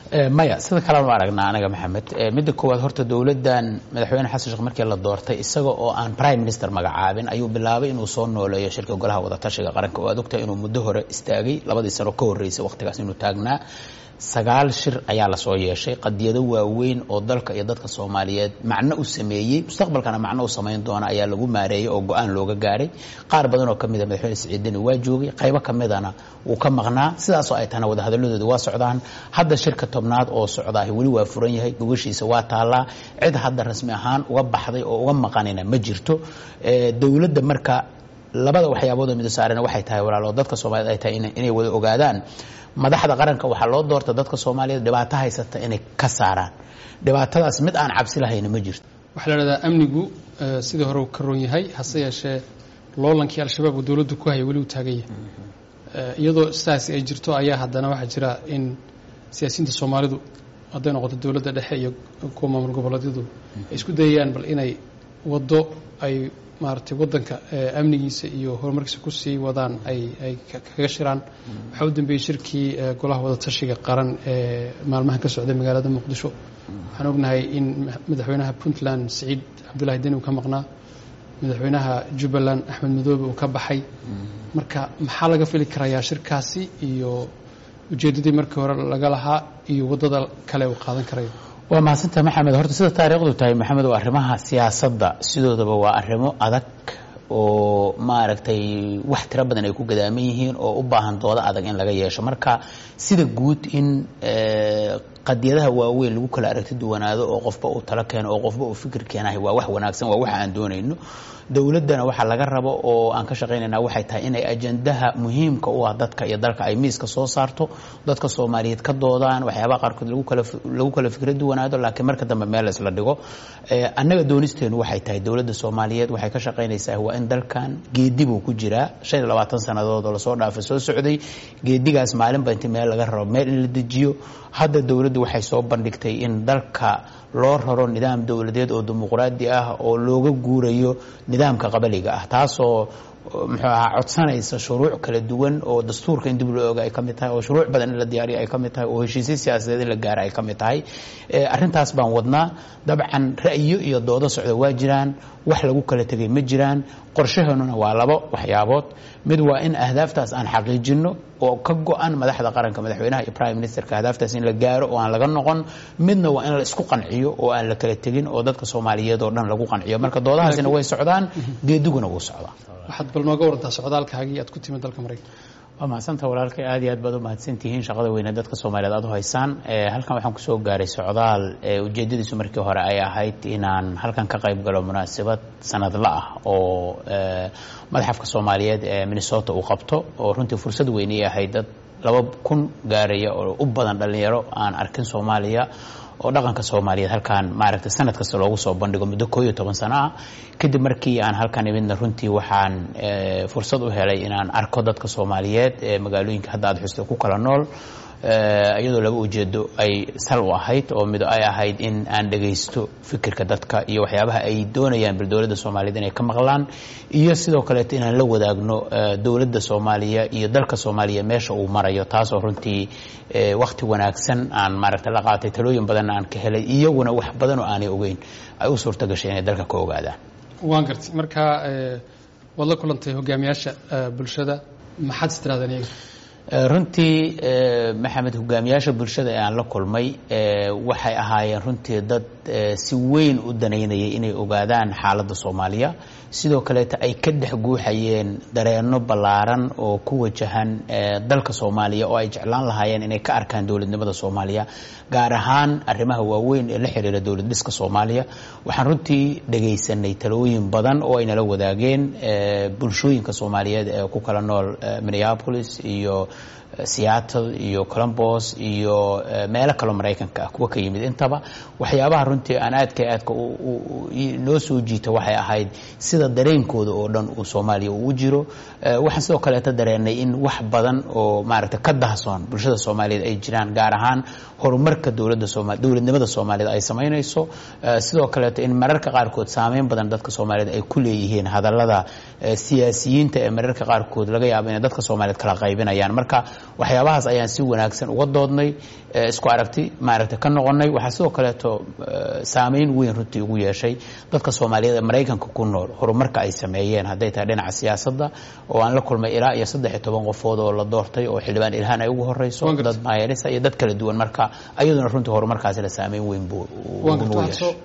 maya sida kalean u aragnaa anaga maxamed midda koowaad horta dowladdan madaxweyne xasan sheekh markii la doortay isaga oo aan prime minister magacaabin ayuu bilaabay inuu soo nooleeyo shirka golaha wadatashiga qaranka oo aad ogtahay inuu muddo hore istaagay labadii sano ka horreysay waqtigaas inuu taagnaa sagaal shir ayaa lasoo yeeshay qadiyado waaweyn oo dalka iyo dadka soomaaliyeed macno u sameeyey mustaqbalkana macno u samayn doona ayaa lagu maareeyey oo go-aan looga gaaray qaar badan oo kamida madaxweyne siciidani waa joogay qaybo kamidana wuu ka maqnaa sidaasoo ay tahana wadahadaladooda waa socdaan hadda shirka tobnaad oo socdaahi weli waa furan yahay gogashiisa waa taallaa cid hadda rasmi ahaan uga baxday oo uga maqanina ma jirto dowladda marka labada waxyaabood oo midosaarena waxay tahay walaalo dadka soomaaliyed ay tahay inay wada ogaadaan madaxda qaranka waxaa loo doorta dadka soomaaliyeed dhibaato haysata inay ka saaraan dhibaatadaas mid aan cabsi lahayna ma jirto waxaa la dhahdaa amnigu sidii hore uu ka roon yahay hase yeeshee loolankii al-shabaab uu dowladdu ku haya weli uu taagan yahay iyadoo sidaasi ay jirto ayaa haddana waxaa jira in siyaasiyiinta soomaalidu hadday noqoto dowladda dhexe iyo kuwa maamul goboleedyadu ay isku dayayaan bal inay waddo ay maaragtay waddanka amnigiisa iyo horumarkiisa ku sii wadaan ay ay kaga shiraan waxaa u dambeeyey shirkii golaha wadatashiga qaran ee maalmahan ka socday magaalada muqdisho waxaan ognahay in madaxweynaha puntland siciid cabdullahi deni uu ka maqnaa madaxweynaha jubbaland axmed madoobe uu ka baxay marka maxaa laga fili karayaa shirkaasi iyo ujeeddadii markii hore laga lahaa iyo waddada kale uu qaadan karayo waa mahadsantaha maxamed horta sida taariikhdu tahay maxamed oo arrimaha siyaasadda sidoodaba waa arrimo adag oo maaragtay wax tiro badan ay ku gadaaman yihiin oo u baahan doodo adag in laga yeesho marka sida guud in qadiyadaha waaweyn lagu kala aragti duwanaado oo qofba uu talo keeno oo qofba uu fikir keenahay waa wax wanaagsan waa wax aan doonayno dowladdana waxaa laga rabo oo aan ka shaqaynayna waxay tahay inay ajandaha muhiimka u ah dadka iyo dalka ay miiska soo saarto dadka soomaaliyeed ka doodaan waxyaabaha qaarkood lagu kala lagu kala fikra duwanaado laakiin marka dambe meel isla dhigo annaga doonisteenu waxay tahay dowladda soomaaliyeed waxay ka shaqaynaysaa waa in dalkan geedi buu ku jiraa shan iyo labaatan sannadood oo lasoo dhaafay soo socday geedigaas maalinba inti meel laga rabo meel in la dejiyo hadda dowladdu waxay soo bandhigtay in dalka loo raro nidaam dowladeed oo dimuqraadi ah oo looga guurayo nidaamka qabaliga ah taasoo muxuu ahaa codsanaysa shuruuc kala duwan oo dastuurka in dib loo oga ay ka mid tahay oo shuruuc badan in la diyaariyo ay ka mid tahay oo heshiisyo siyaasadeed in la gaara ay ka mid tahay arrintaas baan wadnaa dabcan ra'yo iyo doodo socda waa jiraan wax lagu kala tegay ma jiraan qorshaheenuna waa labo waxyaabood mid waa in ahdaaftaas aan xaqiijinno oo ka go-an madaxda qaranka madaxweynaha iyo prime ministerka ahdaaftaas in la gaaro oo aan laga noqon midna waa in la isku qanciyo oo aan la kala tegin oo dadka soomaaliyeed oo dhan lagu qanciyo marka doodahaasina way socdaan geediguna wuu socdaa waxaad bal nooga warantaa socdaalkaagii aad ku timid dalka maraykanka waa mahadsanta walaalkay aad iyo aad baad u mahadsantihiin shaqada weyne dadka soomaaliyeed aad u haysaan halkan waxaan kusoo gaaray socdaal ujeedadiisu markii hore ay ahayd inaan halkan ka qayb galo munaasabad sanadla ah oo madaxafka soomaaliyeed ee minnesota uu qabto oo runtii fursad weynay ahayd dad laba kun gaaraya oo u badan dhallinyaro aan arkin soomaaliya oo dhaqanka soomaaliyeed halkaan maaragtay sanad kasta loogu soo bandhigo muddo koo iyo toban sano ah kadib markii aan halkan imidna runtii waxaan fursad u helay inaan arko dadka soomaaliyeed ee magaalooyinka hadda aad xusta ku kala nool iyadoo laba ujeedo ay sal u ahayd oo mid ay ahayd in aan dhagaysto fikirka dadka iyo waxyaabaha ay doonayaan bal dowladda soomaaliyeed inay ka maqlaan iyo sidoo kaleeto inaan la wadaagno dowladda soomaaliya iyo dalka soomaaliya meesha uu marayo taasoo runtii wakti wanaagsan aan maaragta la qaatay talooyin badanna aan ka helay iyaguna wax badan oo aanay ogeyn ay u suurta gashay inay dalka ka ogaadaan waan gartay marka waad la kulantay hogaamiyaasha bulshada maxaad is tirahdeen iyaga runtii maxamed hogaamiyaasha bulshada ee aan la kulmay waxay ahaayeen runtii dad si weyn u danaynayay inay ogaadaan xaaladda soomaaliya sidoo kaleeta ay ka dhex guuxayeen dareenno ballaaran oo ku wajahan dalka soomaaliya oo ay jeclaan lahaayeen inay ka arkaan dowladnimada soomaaliya gaar ahaan arrimaha waaweyn ee la xiriira dowlad dhiska soomaaliya waxaan runtii dhagaysanay talooyin badan oo ay nala wadaageen bulshooyinka soomaaliyeed ee ku kala nool minneapolis iyo seattle iyo colombos iyo meelo kaloo maraykanka ah kuwa ka yimid intaba waxyaabaha runtii aan aadka aadka noo soo jiita waxay ahayd sida dareenkooda oo dhan uu soomaaliya uu jiro waxaan sidoo kaleeta dareennay in wax badan oo maaragta ka dahsoon bulshada soomaaliyeed ay jiraan gaar ahaan horumarka dowladda sooma dowladnimada soomaaliyeed ay samaynayso sidoo kaleeto in mararka qaarkood saameyn badan dadka soomaaliyeed ay ku leeyihiin hadallada siyaasiyiinta ee mararka qaarkood laga yaabo inay dadka soomaaliyeed kala qaybinayaan marka waxyaabahaas ayaan si wanaagsan uga doodnay isku aragti maaragtay ka noqonay waxaa sidoo kaleeto saameyn weyn runtii ugu yeeshay dadka soomaaliyeed ee maraykanka ku nool horumarka ay sameeyeen hadday tahay dhinaca siyaasadda oo aan la kulmay ilaa iyo saddex iyo toban qofood oo la doortay oo xildhibaan ilhaan ay ugu horeyso dad maayarisa iyo dad kala duwan marka ayaduna runtii horumarkaasina saameyn weyn buu ugu yeeshay